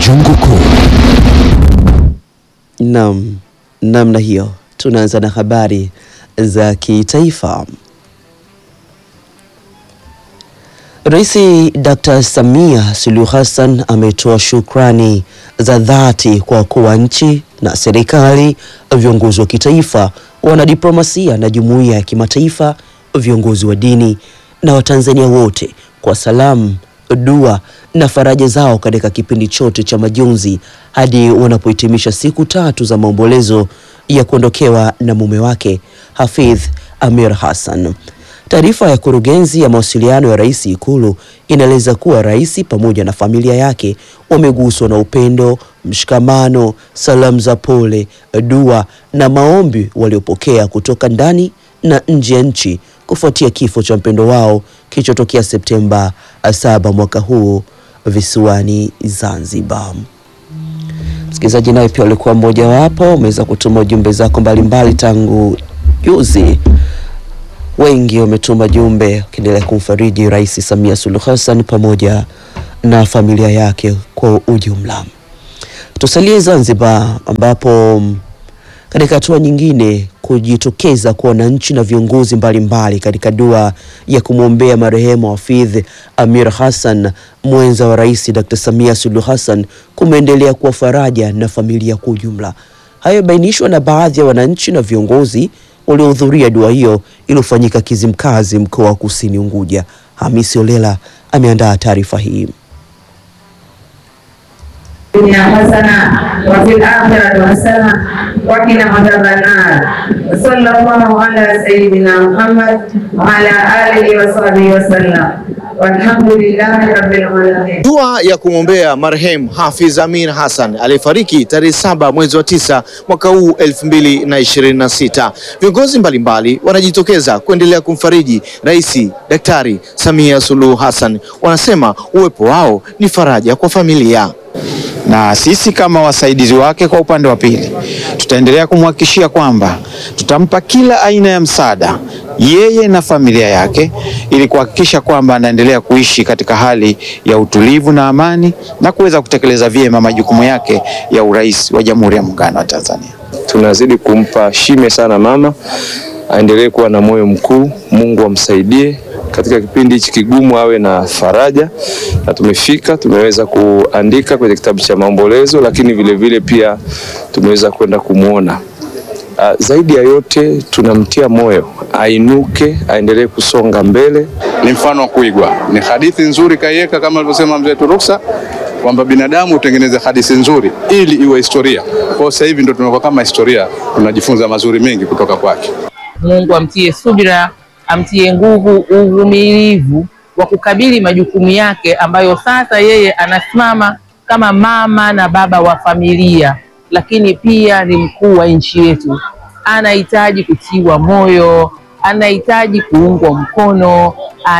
Jungu Kuu. Naam, namna hiyo tunaanza na habari za kitaifa. Rais Dr. Samia Suluhu Hassan ametoa shukrani za dhati kwa wakuu wa nchi na serikali, viongozi wa kitaifa, wanadiplomasia na jumuiya ya kimataifa, viongozi wa dini na Watanzania wote kwa salamu, dua na faraja zao katika kipindi chote cha majonzi hadi wanapohitimisha siku tatu za maombolezo ya kuondokewa na mume wake Hafidh Amir Hassan. Taarifa ya kurugenzi ya mawasiliano ya rais Ikulu inaeleza kuwa rais pamoja na familia yake wameguswa na upendo, mshikamano, salamu za pole, dua na maombi waliopokea kutoka ndani na nje ya nchi kufuatia kifo cha mpendo wao kilichotokea Septemba 7 mwaka huu visiwani Zanzibar. Msikilizaji naye pia alikuwa mmoja wapo, umeweza kutuma ujumbe zako mbalimbali tangu juzi wengi wametuma jumbe wakiendelea kumfariji Rais Samia Suluhu Hassan pamoja na familia yake kwa ujumla. Tusalie Zanzibar ambapo katika hatua nyingine kujitokeza kwa wananchi na viongozi mbalimbali katika dua ya kumwombea marehemu Hafidh Amir Hassan mwenza wa Rais Dr. Samia Suluhu Hassan kumeendelea kuwa faraja na familia kwa ujumla. Hayo bainishwa na baadhi ya wananchi na viongozi waliohudhuria dua hiyo iliyofanyika Kizimkazi, mkoa wa Kusini Unguja. Hamisi Olela ameandaa taarifa hii. dunia hasana wa fil akhirati hasana wa qina adhaban nar. Sallallahu ala sayyidina Muhammad wa ala alihi wa sahbihi wa sallam. Walhamdulillahi rabbil alamin. Dua ya kumwombea marehemu Hafidh Amir Hassan aliyefariki tarehe saba mwezi wa tisa mwaka huu 2026. Viongozi mbalimbali wanajitokeza kuendelea kumfariji Rais Daktari Samia Suluhu Hassan. Wanasema uwepo wao ni faraja kwa familia. na sisi kama wasaidizi wake kwa upande wa pili tutaendelea kumhakikishia kwamba tutampa kila aina ya msaada yeye na familia yake ili kuhakikisha kwamba anaendelea kuishi katika hali ya utulivu na amani na kuweza kutekeleza vyema majukumu yake ya urais wa Jamhuri ya Muungano wa Tanzania. tunazidi kumpa shime sana mama, aendelee kuwa na moyo mkuu. Mungu amsaidie katika kipindi hichi kigumu, awe na faraja. Na tumefika tumeweza kuandika kwenye kitabu cha maombolezo, lakini vile vile pia tumeweza kwenda kumwona. Ah, zaidi ya yote tunamtia moyo ainuke, aendelee kusonga mbele. ni mfano wa kuigwa. Ni hadithi nzuri kaiweka kama alivyosema mzee Turuksa kwamba binadamu utengeneze hadithi nzuri ili iwe historia. Kwa hiyo sasa hivi ndio tunakuwa kama historia, tunajifunza mazuri mengi kutoka kwake. Mungu amtie subira, amtie nguvu, uvumilivu wa kukabili majukumu yake ambayo sasa yeye anasimama kama mama na baba wa familia, lakini pia ni mkuu wa nchi yetu. Anahitaji kutiwa moyo, anahitaji kuungwa mkono,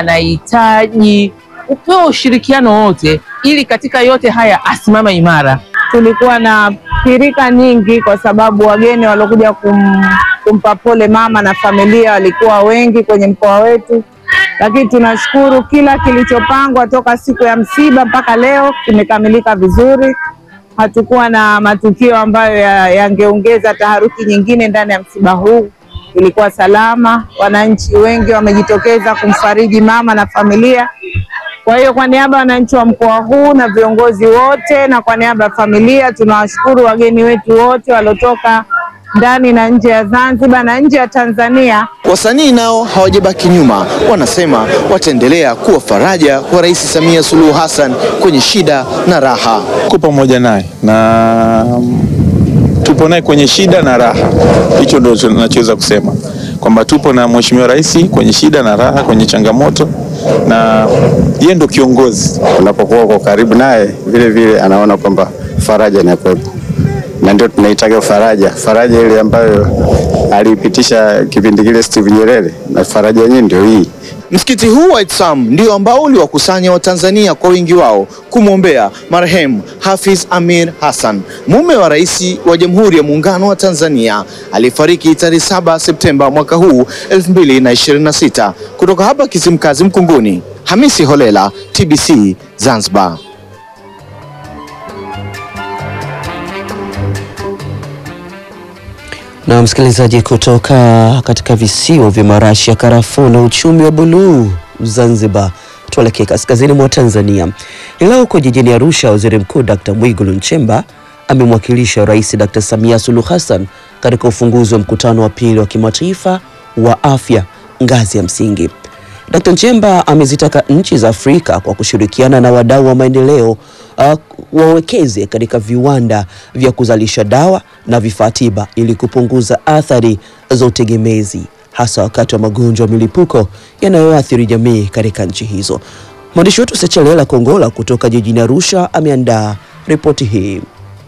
anahitaji kupewa ushirikiano wote, ili katika yote haya asimama imara. tulikuwa na pirika nyingi kwa sababu wageni waliokuja kum, kumpa pole mama na familia walikuwa wengi kwenye mkoa wetu, lakini tunashukuru kila kilichopangwa toka siku ya msiba mpaka leo kimekamilika vizuri. Hatukuwa na matukio ambayo ya- yangeongeza taharuki nyingine ndani ya msiba huu. Ilikuwa salama, wananchi wengi wamejitokeza kumfariji mama na familia. Kwa hiyo kwa niaba ya wananchi wa mkoa huu na viongozi wote na kwa niaba ya familia tunawashukuru wageni wetu wote waliotoka ndani na nje ya Zanzibar na nje ya Tanzania. Wasanii nao hawajabaki nyuma, wanasema wataendelea kuwa faraja kwa Rais Samia Suluhu Hassan kwenye shida na raha. Tuko pamoja naye na tupo naye kwenye shida na raha. Hicho ndio tunachoweza kusema kwamba tupo na Mheshimiwa Rais kwenye shida na raha, kwenye changamoto, na yeye ndo kiongozi. unapokuwa uko karibu naye vile vile anaona kwamba faraja inakuwepo, na ndio tunaitaga faraja, faraja ile ambayo aliipitisha kipindi kile Steve Nyerere, na faraja yenyewe ndio hii. Msikiti huu wa Itsam ndio ambao uliwakusanya Watanzania kwa wingi wao kumwombea marehemu Hafidh Amir Hassan, mume wa rais wa Jamhuri ya Muungano wa Tanzania aliyefariki tarehe 7 Septemba mwaka huu 2026. Kutoka hapa Kizimkazi Mkunguni, Hamisi Holela, TBC Zanzibar. Na msikilizaji, kutoka katika visiwa vya marashi ya karafuu na uchumi wa buluu Zanzibar, tuelekee kaskazini mwa Tanzania. Leo huko jijini Arusha, waziri mkuu Dr. Mwigulu Nchemba amemwakilisha Rais Dr. Samia Suluhu Hassan katika ufunguzi wa mkutano wa pili wa kimataifa wa afya ngazi ya msingi. Dr. Nchemba amezitaka nchi za Afrika kwa kushirikiana na wadau wa maendeleo uh, wawekeze katika viwanda vya kuzalisha dawa na vifaa tiba ili kupunguza athari za utegemezi hasa wakati wa magonjwa ya milipuko yanayoathiri jamii katika nchi hizo. Mwandishi wetu Sechelela Kongola kutoka jijini Arusha ameandaa ripoti hii.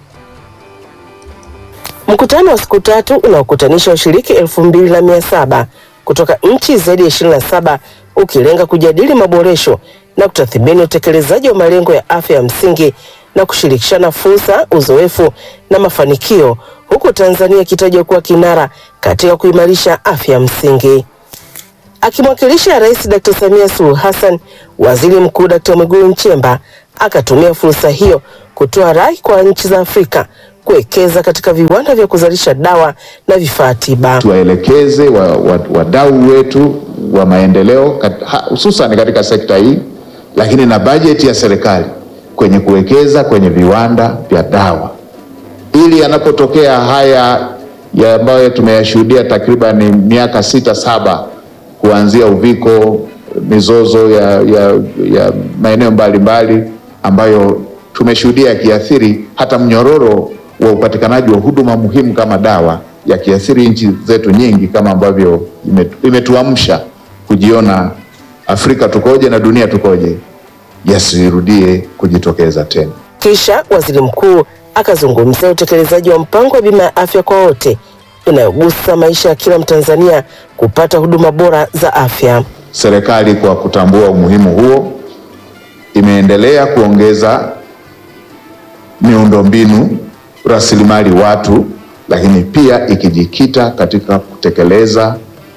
Mkutano wa siku tatu unaokutanisha washiriki elfu mbili na mia saba kutoka nchi zaidi ya ishirini na saba ukilenga kujadili maboresho na kutathmini utekelezaji wa malengo ya afya ya msingi na kushirikishana fursa, uzoefu na mafanikio, huku Tanzania ikitajwa kuwa kinara katika kuimarisha afya ya msingi. Akimwakilisha Rais Dr. Samia Suluhu Hassan, Waziri Mkuu Dr. Mwigulu Nchemba akatumia fursa hiyo kutoa rai kwa nchi za Afrika kuwekeza katika viwanda vya kuzalisha dawa na vifaa tiba. tuwaelekeze wadau wa, wa wetu wa maendeleo kat- ha- hususan katika sekta hii, lakini na bajeti ya serikali kwenye kuwekeza kwenye viwanda vya dawa, ili yanapotokea haya ya ambayo tumeyashuhudia takriban miaka sita saba kuanzia uviko, mizozo ya, ya, ya maeneo mbalimbali ambayo tumeshuhudia yakiathiri hata mnyororo wa upatikanaji wa huduma muhimu kama dawa yakiathiri nchi zetu nyingi, kama ambavyo imetu- imetuamsha kujiona Afrika tukoje na dunia tukoje, yasirudie kujitokeza tena. Kisha waziri mkuu akazungumzia utekelezaji wa mpango wa bima ya afya kwa wote inayogusa maisha ya kila Mtanzania kupata huduma bora za afya. Serikali kwa kutambua umuhimu huo imeendelea kuongeza miundombinu, rasilimali watu, lakini pia ikijikita katika kutekeleza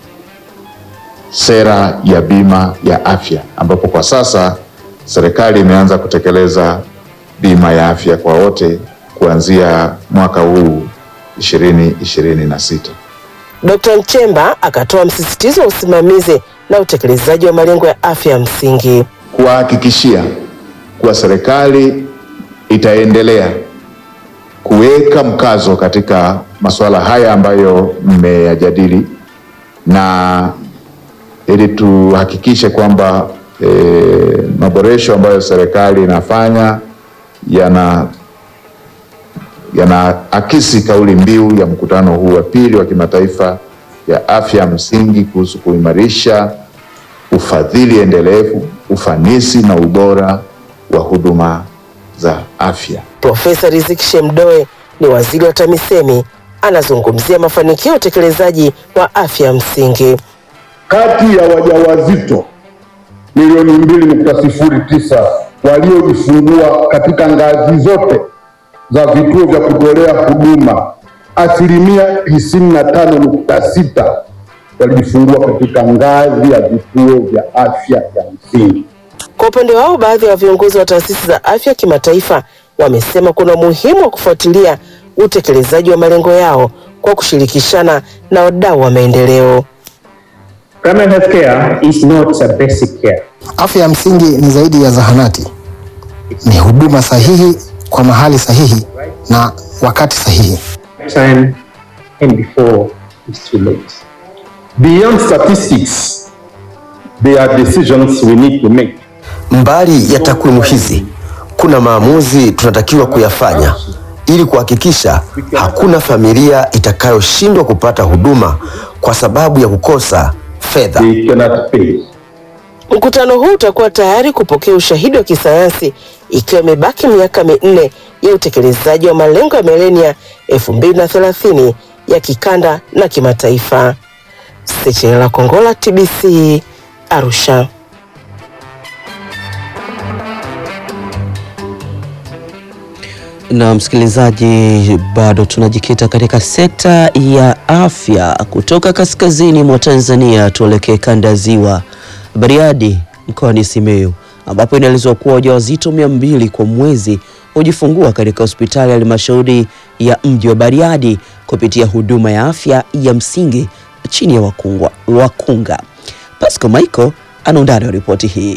sera ya bima ya afya, ambapo kwa sasa serikali imeanza kutekeleza bima ya afya kwa wote kuanzia mwaka huu 2026. Dkt. Nchemba akatoa msisitizo wa usimamizi na utekelezaji wa malengo ya afya ya msingi. kuwahakikishia kuwa serikali itaendelea kuweka mkazo katika masuala haya ambayo mmeyajadili na ili tuhakikishe kwamba e, maboresho ambayo serikali inafanya yana yanaakisi kauli mbiu ya mkutano huu wa pili wa kimataifa ya afya ya msingi kuhusu kuimarisha ufadhili endelevu, ufanisi na ubora wa huduma za afya. Profesa Riziki Shemdoe ni waziri wa TAMISEMI, anazungumzia mafanikio ya utekelezaji wa afya ya msingi. Kati ya wajawazito milioni mbili nukta sifuri tisa waliojifungua katika ngazi zote za vituo vya kutolea huduma, asilimia tisini na tano nukta sita walijifungua katika ngazi ya vituo vya afya ya msingi. Kwa upande wao, baadhi ya viongozi wa taasisi za afya kimataifa wamesema kuna umuhimu wa kufuatilia utekelezaji wa malengo yao kwa kushirikishana na wadau wa maendeleo. Primary health care is not a basic care. Afya ya msingi ni zaidi ya zahanati, ni huduma sahihi kwa mahali sahihi na wakati sahihi. Time and before it's too late. Beyond statistics, there are decisions we need to make. Mbali ya takwimu hizi, kuna maamuzi tunatakiwa kuyafanya ili kuhakikisha hakuna familia itakayoshindwa kupata huduma kwa sababu ya kukosa fedha. We cannot pay. Mkutano huu utakuwa tayari kupokea ushahidi wa kisayansi ikiwa imebaki miaka minne ya utekelezaji wa malengo ya milenia 2030 ya kikanda na kimataifa. Sechenela Kongola, TBC, Arusha. Na msikilizaji, bado tunajikita katika sekta ya afya. Kutoka kaskazini mwa Tanzania tuelekee kanda ya Ziwa, Bariadi mkoani Simiyu, ambapo inaelezwa kuwa wajawazito mia mbili kwa mwezi hujifungua katika hospitali ya halmashauri ya mji wa Bariadi kupitia huduma ya afya ya msingi chini ya wakungwa, wakunga. Pasco Michael ana undani wa ripoti hii.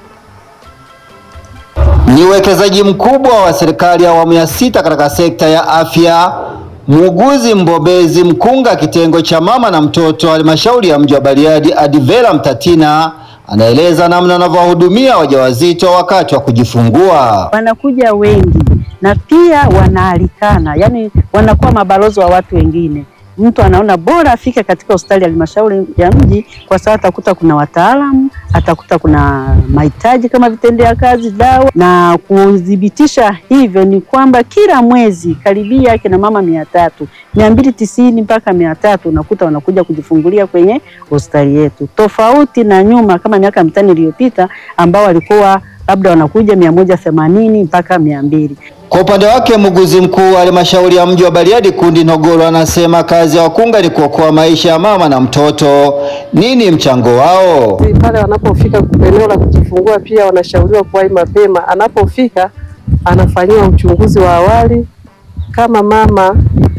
Ni uwekezaji mkubwa wa serikali ya awamu ya sita katika sekta ya afya. Muuguzi mbobezi mkunga kitengo cha mama na mtoto halmashauri ya mji wa Bariadi, Adivera Mtatina, anaeleza namna anavyowahudumia wajawazito wakati wa kujifungua. Wanakuja wengi na pia wanaalikana, yani wanakuwa mabalozi wa watu wengine. Mtu anaona bora afike katika hospitali ya halmashauri ya mji kwa sababu atakuta kuna wataalamu, atakuta kuna mahitaji kama vitendea kazi, dawa. Na kudhibitisha hivyo ni kwamba kila mwezi karibia kina mama mia tatu mia mbili tisini mpaka mia tatu unakuta wanakuja kujifungulia kwenye hospitali yetu, tofauti na nyuma kama miaka mitano iliyopita ambao walikuwa labda wanakuja mia moja themanini mpaka mia mbili. Kwa upande wake muuguzi mkuu wa halmashauri ya mji wa Bariadi Kundi Nogoro anasema kazi ya wakunga ni kuokoa maisha ya mama na mtoto. Nini mchango wao? Pale wanapofika eneo la kujifungua, pia wanashauriwa kuwahi mapema. Anapofika anafanyiwa uchunguzi wa awali, kama mama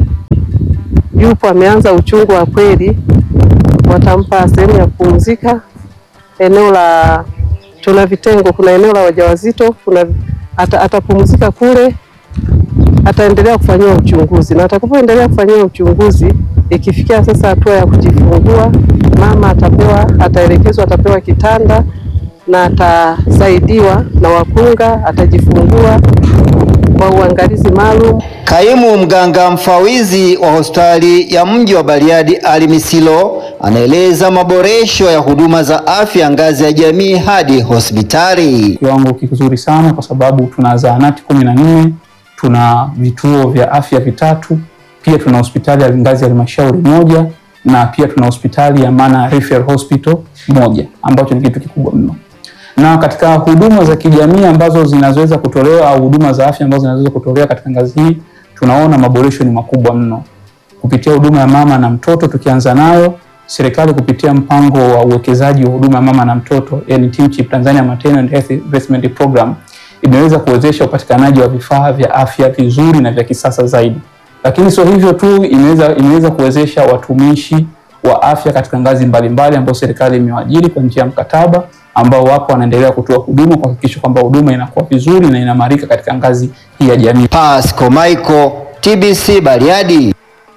yupo ameanza uchungu wa kweli, watampa sehemu ya kupumzika. Eneo la tuna vitengo, kuna eneo la wajawazito, kuna ata, atapumzika kule, ataendelea kufanyiwa uchunguzi, na atakapoendelea kufanyiwa uchunguzi, ikifikia sasa hatua ya kujifungua, mama atapewa, ataelekezwa, atapewa kitanda na atasaidiwa na wakunga, atajifungua kwa uangalizi maalum. Kaimu mganga mfawizi wa hospitali ya mji wa Bariadi Ali Misilo anaeleza maboresho ya huduma za afya ngazi ya jamii hadi hospitali. Kiwango kizuri sana kwa sababu tuna zahanati kumi na nne, tuna vituo vya afya vitatu, pia tuna hospitali ya ngazi ya halmashauri moja na pia tuna hospitali ya Mana Referral Hospital moja ambacho ni kitu kikubwa mno na katika huduma za kijamii ambazo zinazoweza kutolewa au huduma za afya ambazo zinaweza kutolewa katika ngazi hii, tunaona maboresho ni makubwa mno kupitia huduma ya mama na mtoto. Tukianza nayo, serikali kupitia mpango wa uwekezaji wa huduma ya mama na mtoto, yani TMCHIP, Tanzania Maternal and Health Investment Program, imeweza kuwezesha upatikanaji wa vifaa vya afya vizuri na vya kisasa zaidi. Lakini sio hivyo tu, imeweza imeweza kuwezesha watumishi wa afya katika ngazi mbalimbali ambao serikali imewaajiri kwa njia ya mkataba ambao wapo wanaendelea kutoa huduma kuhakikisha kwamba huduma inakuwa vizuri na inamarika katika ngazi hii ya jamii. Pasco Michael, TBC Bariadi.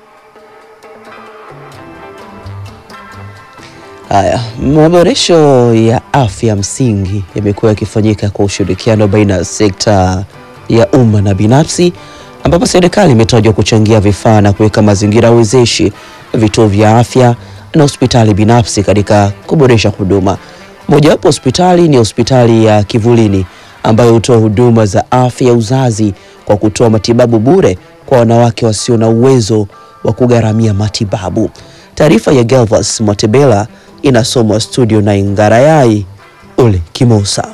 Haya, maboresho ya afya msingi yamekuwa yakifanyika kwa ushirikiano baina ya sekta ya umma na binafsi, ambapo serikali imetajwa kuchangia vifaa na kuweka mazingira wezeshi vituo vya afya na hospitali binafsi katika kuboresha huduma. Mojawapo hospitali ni hospitali ya Kivulini ambayo hutoa huduma za afya ya uzazi kwa kutoa matibabu bure kwa wanawake wasio na uwezo wa kugharamia matibabu. Taarifa ya Galvas Mwatebela inasomwa studio na Ingarayai Ule Kimosa.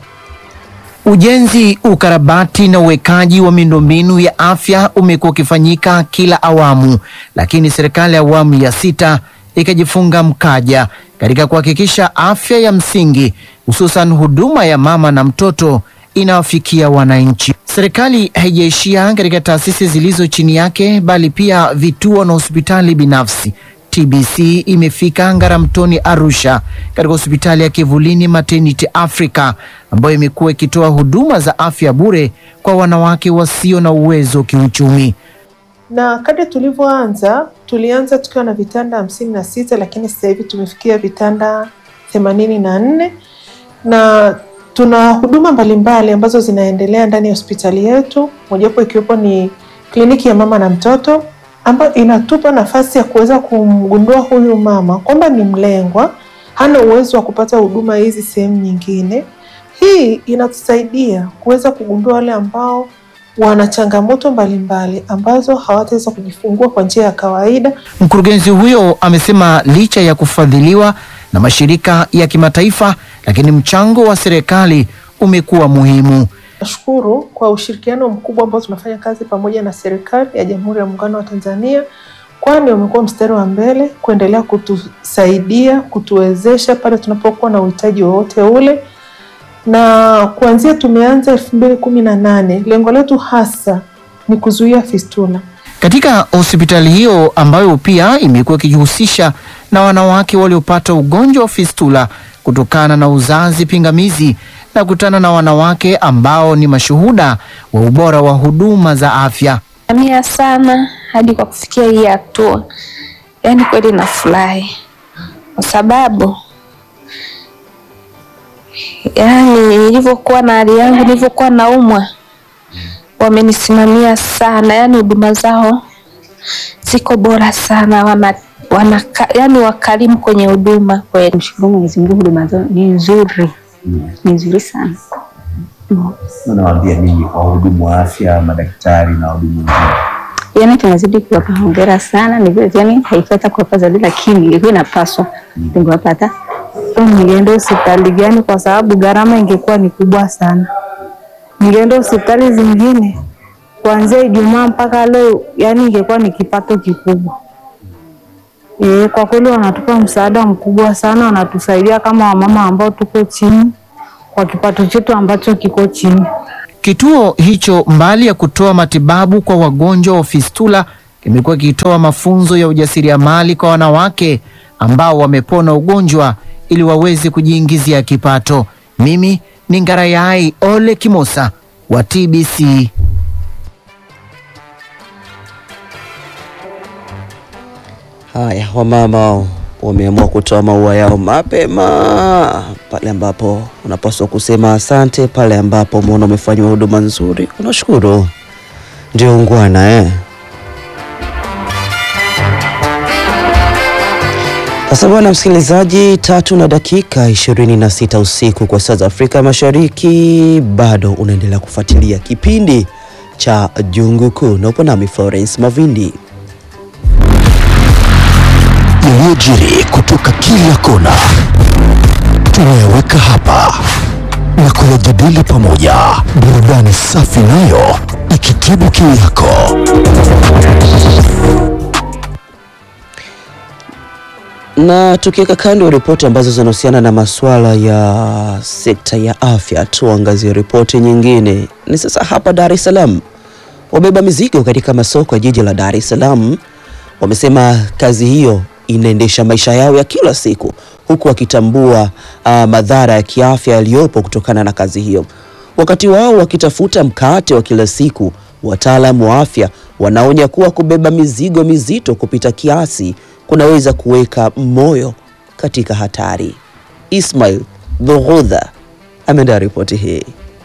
Ujenzi, ukarabati na uwekaji wa miundombinu ya afya umekuwa ukifanyika kila awamu, lakini serikali ya awamu ya sita ikajifunga mkaja katika kuhakikisha afya ya msingi hususan huduma ya mama na mtoto inawafikia wananchi. Serikali haijaishia katika taasisi zilizo chini yake, bali pia vituo na hospitali binafsi. TBC imefika Ngaramtoni Arusha, katika hospitali ya Kivulini Maternity Africa ambayo imekuwa ikitoa huduma za afya bure kwa wanawake wasio na uwezo kiuchumi. na kadri tulivyoanza tulianza tukiwa na vitanda hamsini na sita lakini sasa hivi tumefikia vitanda themanini na nne na tuna huduma mbalimbali ambazo zinaendelea ndani ya hospitali yetu, mojawapo ikiwepo ni kliniki ya mama na mtoto ambayo inatupa nafasi ya kuweza kumgundua huyu mama kwamba ni mlengwa, hana uwezo wa kupata huduma hizi sehemu nyingine. Hii inatusaidia kuweza kugundua wale ambao wana changamoto mbalimbali ambazo hawataweza kujifungua kwa njia ya kawaida. Mkurugenzi huyo amesema licha ya kufadhiliwa na mashirika ya kimataifa, lakini mchango wa serikali umekuwa muhimu. Nashukuru kwa ushirikiano mkubwa ambao tunafanya kazi pamoja na serikali ya Jamhuri ya Muungano wa Tanzania, kwani wamekuwa mstari wa mbele kuendelea kutusaidia, kutuwezesha pale tunapokuwa na uhitaji wowote ule, na kuanzia tumeanza elfu mbili kumi na nane lengo letu hasa ni kuzuia fistula. Katika hospitali hiyo ambayo pia imekuwa ikijihusisha na wanawake waliopata ugonjwa wa fistula kutokana na uzazi pingamizi, na kutana na wanawake ambao ni mashuhuda wa ubora wa huduma za afya. Amia sana hadi kwa kufikia hii hatua, yaani kweli nafurahi kwa sababu yaani nilivyokuwa na hali yangu, nilivyokuwa naumwa, wamenisimamia sana, yaani huduma zao ziko bora sana, wana, wana yaani wakarimu kwenye huduma kweli. Mshukuru Mwenyezi Mungu, huduma zao ni nzuri, ni nzuri sana. Unawaambia nini kwa wahudumu wa afya, madaktari na wahudumu wengine? Yaani tunazidi kuwapa hongera sana, ni vile yani haifai kuwapa zaidi, lakini ilikuwa inapaswa tungewapa hata Ningeenda hospitali gani? Kwa sababu gharama ingekuwa ni kubwa sana. Ningeenda hospitali zingine kuanzia Ijumaa mpaka leo, yani ingekuwa ni kipato kikubwa. E, kwa kweli wanatupa msaada mkubwa sana, wanatusaidia kama wamama ambao tuko chini kwa kipato chetu ambacho kiko chini. Kituo hicho mbali ya kutoa matibabu kwa wagonjwa wa fistula kimekuwa kikitoa mafunzo ya ujasiriamali kwa wanawake ambao wamepona ugonjwa ili waweze kujiingizia kipato. Mimi ni Ngarayai Ole Kimosa wa TBC. Haya, wamama wameamua kutoa maua yao mapema pale ambapo unapaswa kusema asante, pale ambapo umeona umefanywa huduma nzuri, unashukuru. Ndio ungwana eh. Sasa bwana msikilizaji, tatu na dakika ishirini na sita usiku kwa saa za Afrika Mashariki, bado unaendelea kufuatilia kipindi cha Jungu Kuu na upo nami Florence Mavindi. yaliyojiri kutoka kila kona tunayaweka hapa na kuyajadili pamoja, burudani safi nayo ikitibu kiu yako. Na tukiweka kando ripoti ambazo zinahusiana na masuala ya sekta ya afya, tuangazie ripoti nyingine. Ni sasa hapa Dar es Salaam, wabeba mizigo katika masoko ya jiji la Dar es Salaam wamesema kazi hiyo inaendesha maisha yao ya kila siku, huku wakitambua uh, madhara ya kiafya yaliyopo kutokana na kazi hiyo. Wakati wao wakitafuta mkate wa kila siku, wataalamu wa afya wanaonya kuwa kubeba mizigo mizito kupita kiasi kunaweza kuweka moyo katika hatari. Ismail Dhughudha ameandaa ripoti hii.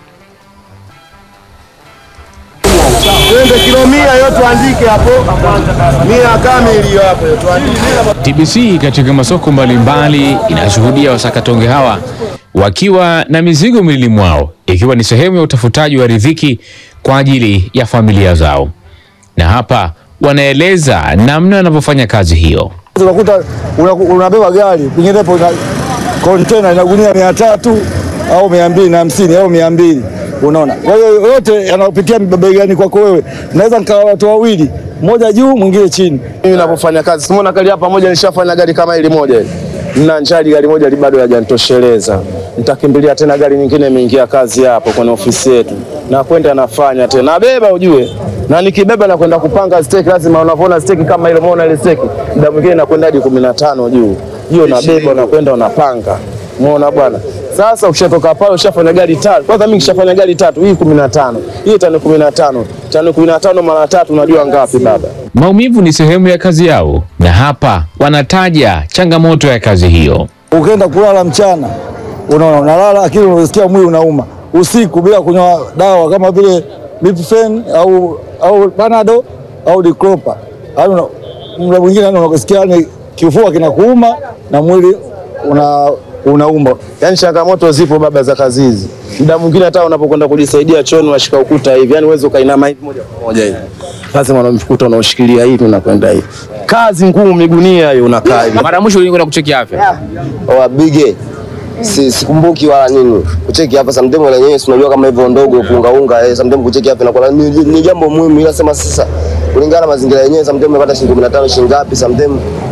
Twende kilo mia hiyo tuandike hapo, mia kamili hiyo hapo tuandike. TBC katika masoko mbalimbali inashuhudia wasakatonge hawa wakiwa na mizigo mwilini mwao ikiwa ni sehemu ya utafutaji wa riziki kwa ajili ya familia zao, na hapa wanaeleza namna wanavyofanya kazi hiyo. Unakuta una- unabeba gari kwinginepo ina kontena ina gunia mia tatu au mia mbili na hamsini au mia mbili unaona. Kwa hiyo yote yanapitia begani kwako wewe, naweza nikawa watu wawili, mmoja juu mwingine chini. Mimi ninapofanya kazi, simuona gari hapa moja, nishafanya gari kama hili moja hili. Nina njali gari moja li bado hajanitosheleza, nitakimbilia tena gari nyingine imeingia kazi hapo kwenye ofisi yetu, na kwenda nafanya tena, nabeba ujue, na nikibeba na kwenda kupanga steki, lazima unavyoona steki kama ile, umeona ile steki, muda mwingine nakwenda hadi kumi na tano juu hiyo, nabeba unakwenda unapanga, umeona bwana. Sasa ukishatoka pale ushafanya gari tatu. Kwanza mimi kishafanya gari tatu, hii kumi na tano, hii tani kumi na tano, tani kumi na tano mara tatu, unajua ngapi baba? Maumivu ni sehemu ya kazi yao, na hapa wanataja changamoto ya kazi hiyo. Ukienda kulala mchana, unaona unalala, lakini unasikia mwili unauma. Usiku bila kunywa dawa kama vile Ibuprofen au au Panado au Diclofenac, yaani una- muda mwingine yani unasikia yani kifua kinakuuma na mwili una unauma. Yaani changamoto zipo baba za kazi hizi. Muda mwingine hata unapokwenda kujisaidia chooni unashika ukuta hivi, yaani uweze ukainama hivi moja kwa moja hivi. Lazima unamkuta unaoshikilia hivi unakwenda hivi. Kazi ngumu migunia hiyo unakaa hivi. Mara mwisho ulikwenda kucheki afya? wabige si, sikumbuki wala nini kucheki hapa sometimes lenyewe si unajua kama hivyo ndogo kuungaunga eh, sometimes kucheki hapa inakuwa ni, ni jambo muhimu, ila sema sasa kulingana na mazingira yenyewe sometimes umepata shilingi 15 shilingi ngapi, sometimes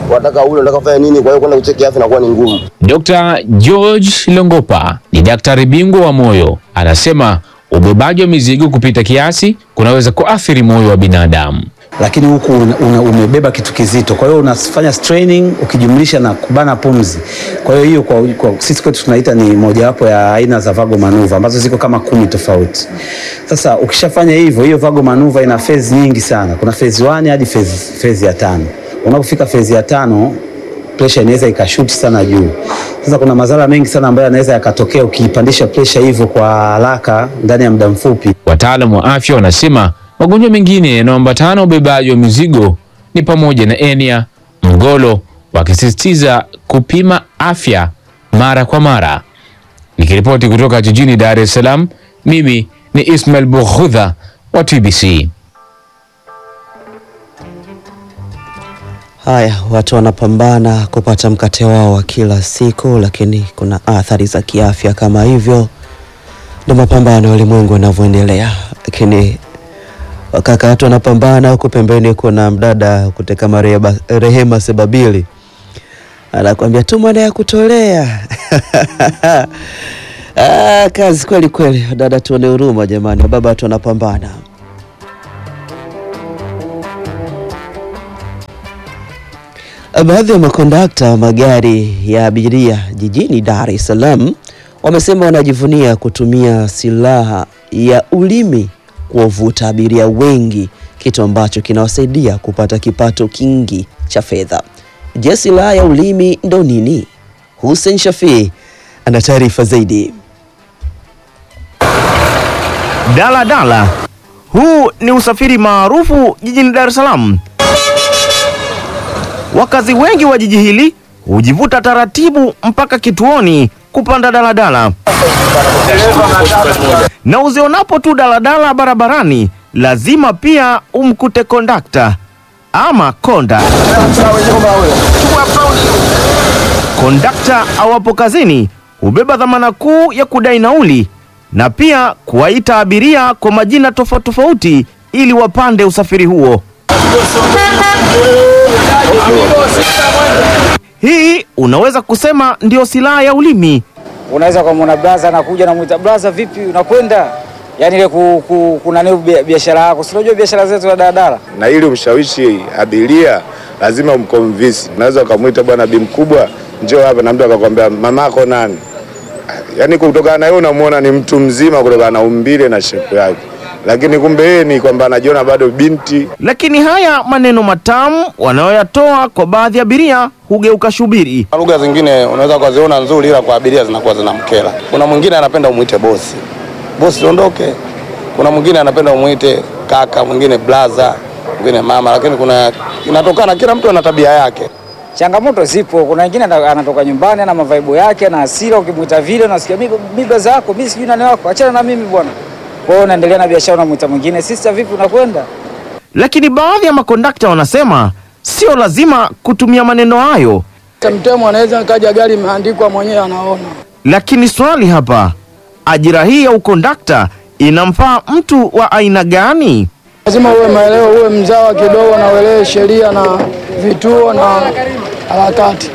wataka ule, unataka kufanya nini, kwa hiyo kwenda kucheki afya inakuwa ni ngumu. Dr. George Longopa ni daktari bingwa wa moyo, anasema ubebaji wa mizigo kupita kiasi kunaweza kuathiri moyo wa binadamu. lakini huku una, una, umebeba kitu kizito, kwa hiyo unafanya straining ukijumlisha na kubana pumzi. Kwa hiyo hiyo kwa, kwa sisi kwetu tunaita ni mojawapo ya aina za vago manuva ambazo ziko kama kumi tofauti. Sasa ukishafanya hivyo, hiyo vago manuva ina phase nyingi sana, kuna phase 1 hadi phase, phase ya tano. Unapofika phase ya tano pressure inaweza ikashuti sana juu. Sasa kuna madhara mengi sana ambayo yanaweza yakatokea ukiipandisha pressure hivyo kwa haraka ndani ya muda mfupi. Wataalamu wa afya wanasema magonjwa mengine yanayoambatana na ubebaji wa mizigo ni pamoja na enia, mgolo, wakisisitiza kupima afya mara kwa mara. Nikiripoti kutoka jijini Dar es Salaam, mimi ni Ismail Bughudha wa TBC. Haya, watu wanapambana kupata mkate wao wa kila siku, lakini kuna athari za kiafya kama hivyo. Ndio mapambano ya ulimwengu yanavyoendelea, lakini wakaka watu wanapambana, huku pembeni kuna mdada kuteka Rehema, Rehema Sebabili anakuambia tu mwana ya kutolea ah, kazi kweli kweli. Dada, tuone huruma jamani, baba watu wanapambana. Baadhi ya makondakta wa magari ya abiria jijini Dar es Salaam wamesema wanajivunia kutumia silaha ya ulimi kuwavuta abiria wengi, kitu ambacho kinawasaidia kupata kipato kingi cha fedha. Je, silaha ya ulimi ndo nini? Hussein Shafii ana taarifa zaidi. Daladala. Huu ni usafiri maarufu jijini Dar es Salaam. Wakazi wengi wa jiji hili hujivuta taratibu mpaka kituoni kupanda daladala, na uzionapo tu daladala barabarani lazima pia umkute kondakta ama konda. Kondakta awapo kazini hubeba dhamana kuu ya kudai nauli na pia kuwaita abiria kwa majina tofauti tofauti ili wapande usafiri huo. Hii unaweza kusema ndio silaha ya ulimi. Unaweza kumwona blaza anakuja, namwita blaza, vipi, unakwenda? Yaani ile ku, ku, kuna nini bia- biashara yako, si unajua biashara zetu za daladala. na ili umshawishi abiria lazima umconvince. Unaweza ukamwita bwana bi mkubwa, njoo hapa, na mtu akakwambia mamako nani? Yaani kutokana na yeye unamuona ni mtu mzima kutokana na umbile na shepu yake, lakini kumbe yeye ni kwamba anajiona bado binti. Lakini haya maneno matamu wanayoyatoa kwa baadhi ya abiria hugeuka shubiri. Lugha zingine unaweza ukaziona nzuri, ila kwa abiria zinakuwa zinamkera. Kuna mwingine anapenda umwite bosi, bosi ondoke. Kuna mwingine anapenda umwite kaka, mwingine blaza, mwingine mama, lakini kuna inatokana, kila mtu ana tabia yake. Changamoto zipo, kuna wengine ana- anatoka nyumbani ana mavaibu yake na hasira, ukimwita vile unasikia mimi mimi blaza yako, mimi sijui nani wako, achana na mimi bwana. Kwa hiyo unaendelea na biashara, unamwita mwingine, sister, vipi, unakwenda? Lakini baadhi ya makondakta wanasema sio lazima kutumia maneno hayo. Mtemo anaweza kaja gari imeandikwa mwenyewe anaona. Lakini swali hapa, ajira hii ya ukondakta inamfaa mtu wa aina gani? Lazima uwe maelewa, uwe mzawa kidogo na uelewe sheria na vituo na harakati.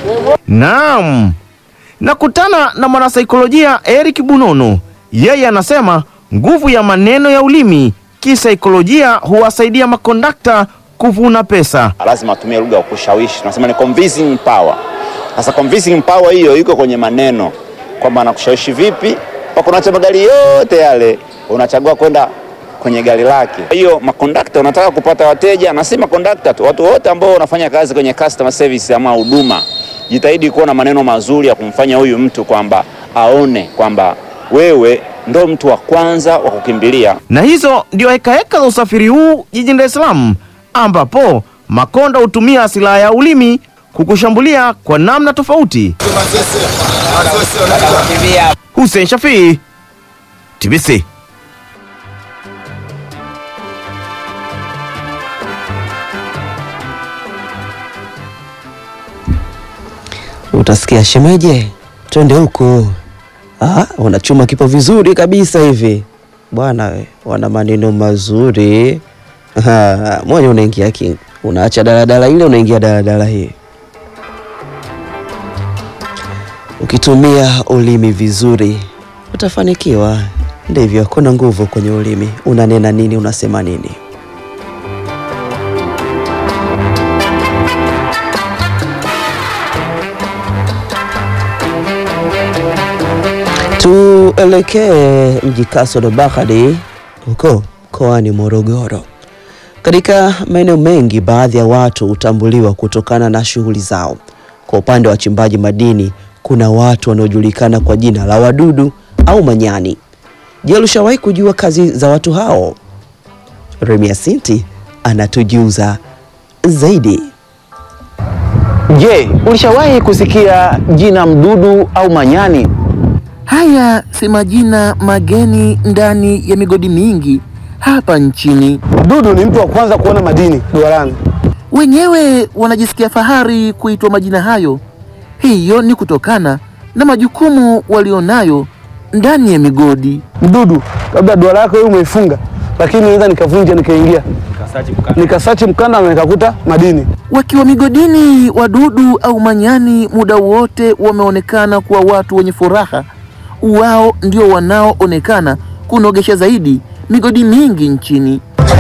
Naam, nakutana na mwanasaikolojia Eric Bunono. Yeye anasema nguvu ya maneno ya ulimi kisaikolojia huwasaidia makondakta kuvuna pesa. lazima atumie lugha ya kushawishi, tunasema ni convincing power. Sasa convincing power hiyo iko kwenye maneno, kwamba anakushawishi vipi mpaka unaacha magari yote yale, unachagua kwenda kwenye gari lake. Kwa hiyo makondakta, unataka kupata wateja, na si makondakta tu, watu wote ambao wanafanya kazi kwenye customer service ama huduma, jitahidi kuwa na maneno mazuri ya kumfanya huyu mtu kwamba aone kwamba wewe ndo mtu wa kwanza wa kukimbilia. Na hizo ndio hekaheka za usafiri huu jijini Dar es Salaam, ambapo makonda hutumia silaha ya ulimi kukushambulia kwa namna tofauti. Hussein Shafii, TBC. Utasikia shemeje, twende huko. Ah, wanachuma kipo vizuri kabisa hivi bwana, we, wana maneno mazuri. Ah, moja unaingia king, unaacha daladala ile unaingia daladala hii. Ukitumia ulimi vizuri utafanikiwa. Ndivyo, kuna nguvu kwenye ulimi. Unanena nini? Unasema nini? Tuelekee mji Kasolo Bahari huko mkoani Morogoro. Katika maeneo mengi, baadhi ya watu hutambuliwa kutokana na shughuli zao. Kwa upande wa wachimbaji madini, kuna watu wanaojulikana kwa jina la wadudu au manyani. Je, ulishawahi kujua kazi za watu hao? Remia Sinti anatujuza zaidi. Je, ulishawahi kusikia jina mdudu au manyani? Haya si majina mageni ndani ya migodi mingi hapa nchini. Dudu ni mtu wa kwanza kuona madini duarani. Wenyewe wanajisikia fahari kuitwa majina hayo. Hiyo ni kutokana na majukumu walionayo ndani ya migodi. Mdudu labda duara yako wewe umeifunga, lakini naweza nikavunja nikaingia nikasachi mkanda na nikakuta madini. Wakiwa migodini, wadudu au manyani muda wote wameonekana kuwa watu wenye furaha. Wao ndio wanaoonekana kunogesha zaidi migodi mingi nchini.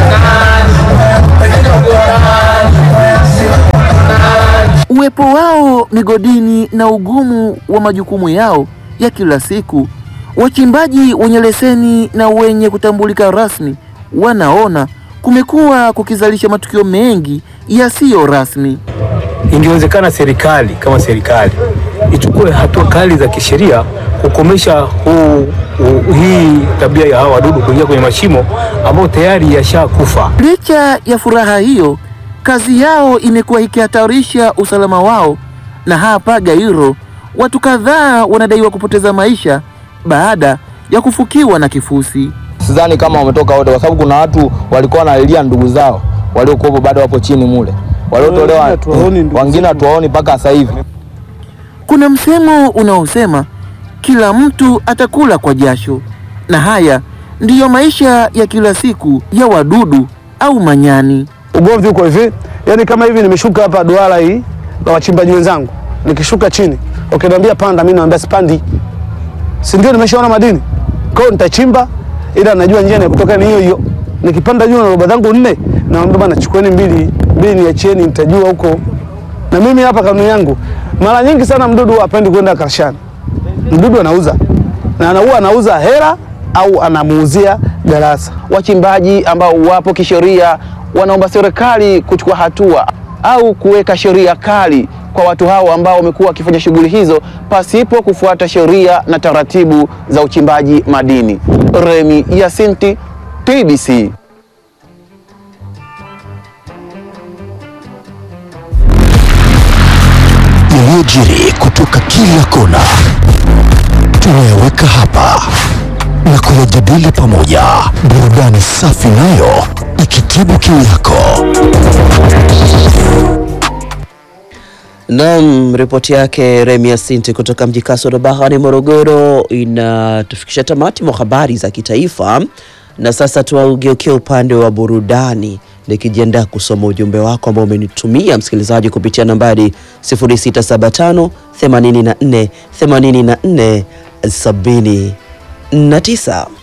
Uwepo wao migodini na ugumu wa majukumu yao ya kila siku, wachimbaji wenye leseni na wenye kutambulika rasmi wanaona kumekuwa kukizalisha matukio mengi yasiyo rasmi. Ingewezekana serikali kama serikali ichukue hatua kali za kisheria kukomesha huu, huu, hii tabia ya hawa wadudu kuingia kwenye mashimo ambayo tayari yashakufa. Licha ya furaha hiyo, kazi yao imekuwa ikihatarisha usalama wao, na hapa Gairo watu kadhaa wanadaiwa kupoteza maisha baada ya kufukiwa na kifusi. Sidhani kama wametoka wote, kwa sababu kuna watu walikuwa wanalilia ndugu zao waliokuwepo bado wapo chini mule, waliotolewa wengine hatuwaoni mpaka sasa hivi. Kuna msemo unaosema kila mtu atakula kwa jasho, na haya ndiyo maisha ya kila siku ya wadudu au manyani. Ugomvi uko hivi, yani kama hivi nimeshuka hapa duara hii na wachimbaji wenzangu, nikishuka chini ukiniambia panda, mimi naambia sipandi, si ndio? Nimeshaona madini, kwa hiyo nitachimba, ila najua njia ya kutoka ni hiyo hiyo. Nikipanda juu na roba zangu nne, naambia bana, chukueni mbili mbili, niachieni, nitajua huko. Na mimi hapa kanuni yangu, mara nyingi sana mdudu hapendi kwenda karshani. Mdudu anauza na anaua, anauza hera au anamuuzia darasa. Wachimbaji ambao wapo kisheria wanaomba serikali kuchukua hatua au kuweka sheria kali kwa watu hao ambao wamekuwa wakifanya shughuli hizo pasipo kufuata sheria na taratibu za uchimbaji madini. Remi Yasinti, TBC. Yaliyojiri kutoka kila kona tunayaweka hapa na kuyajadili pamoja, burudani safi nayo ikitibu kiu yako. Naam, ripoti yake Remia Sinti kutoka mji Kasoro Bahari, Morogoro, inatufikisha tamati mwa habari za kitaifa, na sasa tuwaugeukia upande wa burudani, nikijiandaa kusoma ujumbe wako ambao umenitumia msikilizaji kupitia nambari 0675 84 84 79.